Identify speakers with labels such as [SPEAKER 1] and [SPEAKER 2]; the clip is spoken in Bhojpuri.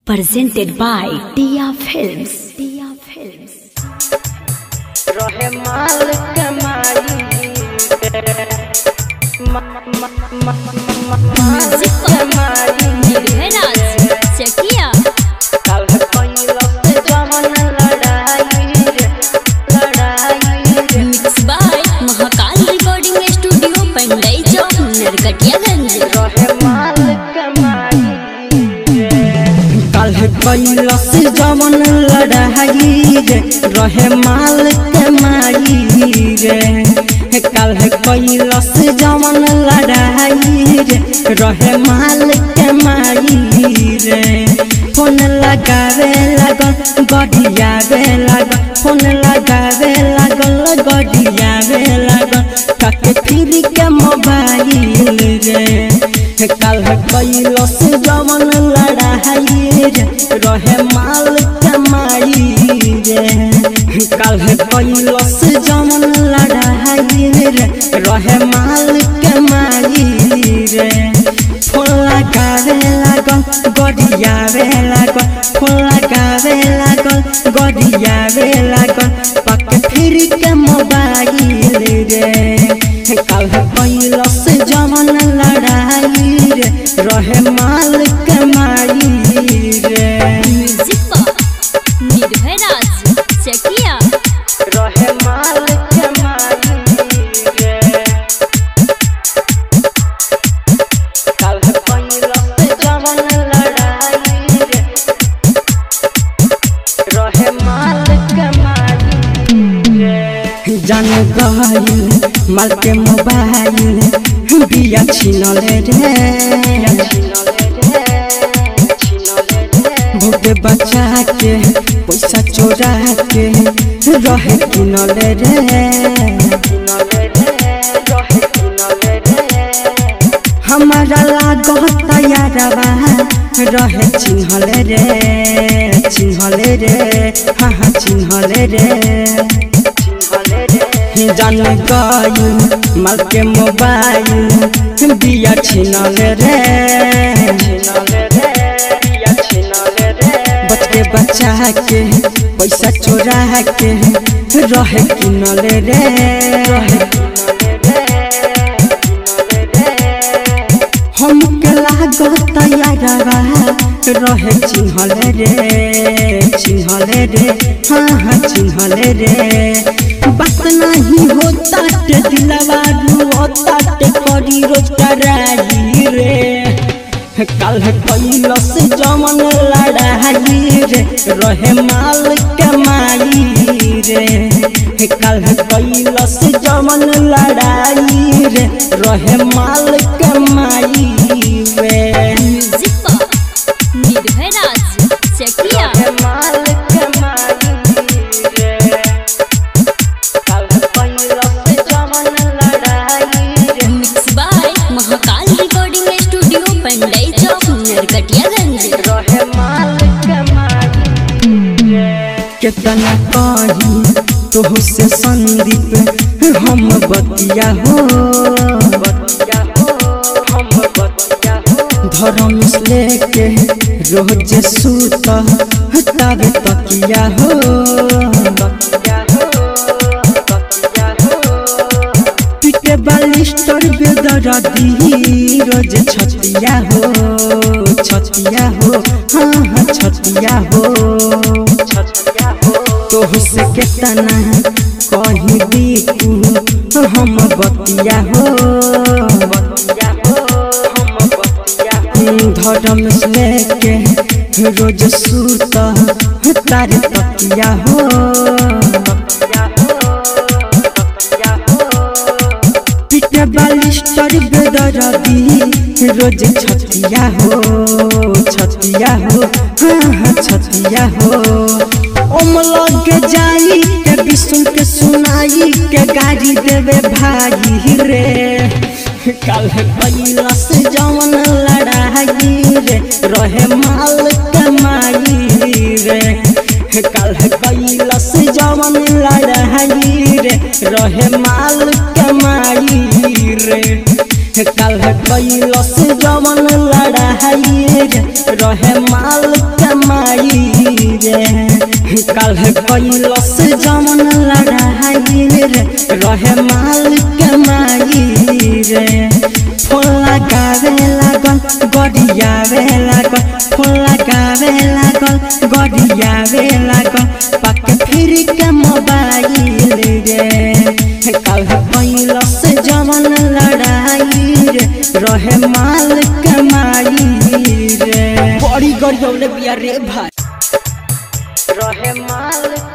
[SPEAKER 1] presented by Tia Films. Tia Films.
[SPEAKER 2] रहे माल कमाई मा- मा- मा- मा- माल कमाई
[SPEAKER 3] चकिया
[SPEAKER 2] कल पहिलो से जवन लड़ाई रे लड़ाई रे
[SPEAKER 3] mix by Mahakal recording studio Pandai Chowk Narkatiaganj
[SPEAKER 2] रहे माल कमाई
[SPEAKER 4] कल कैलस जवन लड़ाई रे रहे माल कमाई रे कल कैलस जवन लड़ाई रे रहे माल कमाई रे फोन लगावे लागल गढ़ियावे लागल फोन लगावे लागल गढ़ियावे लागल काके फिर के मोबाइल रे कल कैलस जवन लड़ाई रे रहे माल कमाई रे कल कैलस जवन लड़ाई रे रहे माल कमाई रे फोन लगावे लागल गढ़ियावे लागल फोन लगावे लागल गढ़ियावे लागल पक फिर के मोबाइल रे कल कैलस जवन लड़ाई रे रहे माल कमाई रे
[SPEAKER 3] म्यूजिक पर निर्भय राज चकिया
[SPEAKER 2] रहे माल कमाई रे कल पहिलो से जवन लड़ाई रे रहे माल कमाई रे
[SPEAKER 4] जान गइल माल के मोबाइल बिया छिनले रे भूखे बचा के पैसा चोरा के रहे किनले रे हमारा लागत तैयारवा रहे चिन्हले रे चिन्हले रे हाँ हाँ चिन्हले रे जान गई माल के मोबाइल बिया छिनल रे बच के बचा के पैसा चोरा के रहे किनल रे हम के लागत तैयारवा रहे चिन्हल रे चिन्हल रे हाँ हाँ चिन्हल रे बात नहीं होता ते दिलवा होता ते करी रोज कराई रे कल कैलस जमन लड़ाई रे रहे माल कमाई रे कल कैलस जमन लड़ाई रे रहे माल कमाई रे
[SPEAKER 3] म्यूजिक पर निर्भय राज चकिया
[SPEAKER 2] माल कमाई रे कल पहिलो से जवन लड़ाई रे
[SPEAKER 3] mix by Mahakal recording studio Pandai Chowk Narkatiaganj
[SPEAKER 2] रहे माल कमाई रे
[SPEAKER 4] कितना कही तोह से संदीप हम बतिया हो
[SPEAKER 2] बतिया हो हम बतिया हो
[SPEAKER 4] धर्म लेके रोज सूत तब तकिया हो
[SPEAKER 2] बतिया हो बतिया हो
[SPEAKER 4] पीटे बालिस्टर बेदरदी रोज छतिया हो छतिया हो हाँ हाँ छतिया हो
[SPEAKER 2] छतिया हो
[SPEAKER 4] तोह से केतना कही दीकू हम बतिया हो
[SPEAKER 2] बतिया हो हम बतिया हो
[SPEAKER 4] धर्म लेके रोज सूत तार तकिया हो
[SPEAKER 2] बतिया हो बतिया हो
[SPEAKER 4] पीटे बालिस्टर बेदरदी रोज छतिया हो छतिया हो हाँ हाँ छतिया हो ओम लग जाई के विष्णु के सुनाई के गाड़ी देवे भाई रे कल कैलस जवन लड़ाई रे रहे माल कमाई रे कल कैलस जवन लड़ाई रे रहे माल कमाई रे कल कैलस जवन लड़ाई रे रहे माल कमाई कैलस जमन लड़ाई रे रहे माल कमाई रे फूल लगावे लागल गड़ियावे लागल फूल लगावे लागल गड़ियावे लागल पाके फिर के मोबाइल रे कल कैलस जमन लड़ाई रे रहे माल कमाई रे बड़ी गड़ियौले बिया रे भाई रहे माल